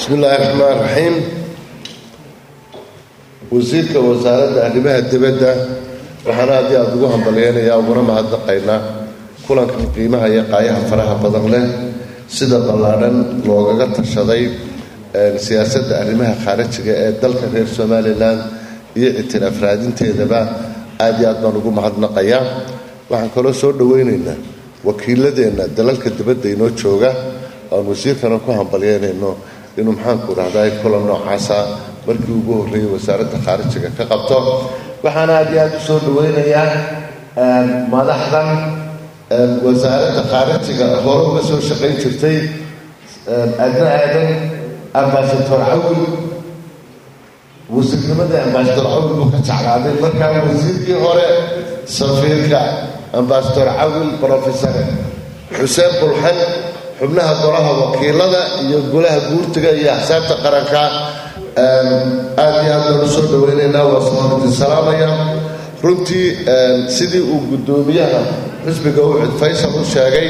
bismi illaahi raxmaan raxiim wasiirka wasaaradda arrimaha dibadda waxaana haddii aada ugu hambalyeynayaa uguna mahadnaqaynaa kulankan qiimaha iyo qaayaha faraha badan leh sida ballaadhan loogaga tashaday siyaasadda arrimaha khaarijiga ee dalka reer somalilan iyo ictiraaf raadinteedaba aad iyo aad baan ugu mahadnaqayaa waxaan kaloo soo dhaweynaynaa wakiiladeenna dalalka dibadda inoo jooga aan wasiirkana ku hambalyeynayno inuu maxaanku dhahday kulan noocaasa markii ugu horreeyey wasaaradda khaarijiga ka qabto waxaana aad iyo aad u soo dhaweynayaa madaxdan wasaaradda khaarijiga hore uga soo shaqayn jirtay adna aadan ambasador cawil wasiirnimada ambasador cawil buu ka jeclaaday markaa wasiirkii hore safiirka ambasador cawil brofesor xuseen bulxan xubnaha golaha wakiilada iyo golaha guurtiga iyo axsaabta qaranka aad iyo aad baan usoo dhaweynaynaa waa soomaalidin salaamaya runtii sidii uu guddoomiyaha xisbiga ucid faysal u sheegay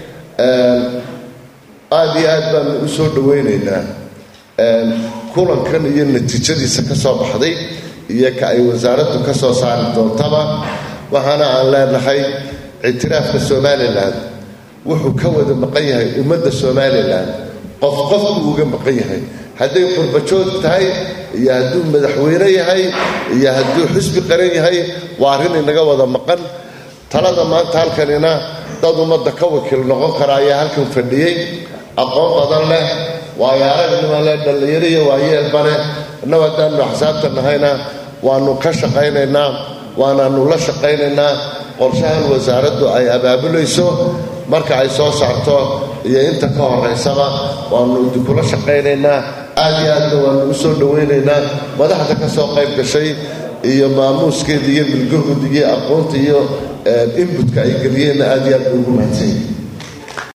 aad iyo aad baanu u soo dhaweynaynaa kulankan iyo natiijadiisa ka soo baxday iyo ka ay wasaaraddu ka soo saari doontaba waxaana aan leenahay ictiraafka somalilan wuxuu ka wada maqan yahay ummadda somalilan qof qofku uga maqan yahay hadday qurbajoog tahay iyo hadduu madaxweyne yahay iyo hadduu xisbi qaran yahay waa arrin inaga wada maqan talada maanta halkanina dad ummadda ka wakiil noqon kara ayaa halkan fadhiyey aqoon badan leh waayo aragnima leh dhallinyaro iyo waayeelbane innagu haddaanu axsaabta nahayna waanu ka shaqaynaynaa waanaanu la shaqaynaynaa qorshahan wasaaraddu ay abaabulayso marka ay soo saarto iyo inta ka horeysaba waanu idinkula shaqaynaynaa aad iyo aadna waanu u soo dhawaynaynaa madaxda ka soo qayb gashay iyo maamuuskeeda iyo milgahood iyo aqoonta iyo inbutka ay geliyeenna aad iyo aad bay ugu mahadsanyihin